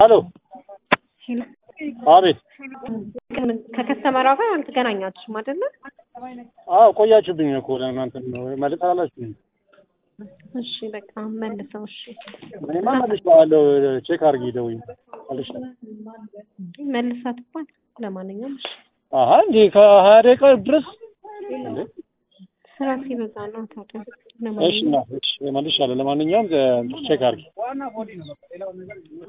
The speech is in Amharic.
ሄሎ ሄሎ አቤት። ከከስተመሯ ጋር አልተገናኛችሁም አይደለ? አዎ ቆያችሁብኝ እኮ ለእናንተ መልዕክት አላችሁኝ። እሺ በቃ መልሰው። እሺ እኔማ መልሼዋለሁ። ቼክ አድርጊ ደውዪ መልሼዋለሁ። መልሳት እንኳን ለማንኛውም እሺ አሀ እንዴ ከሀያ ደቂቃ ድረስ እንዴ? ስራ ሲበዛ ነው ታዲያ። እሺ እና እሺ መልሻለሁ። ለማንኛውም ቼክ አድርጊ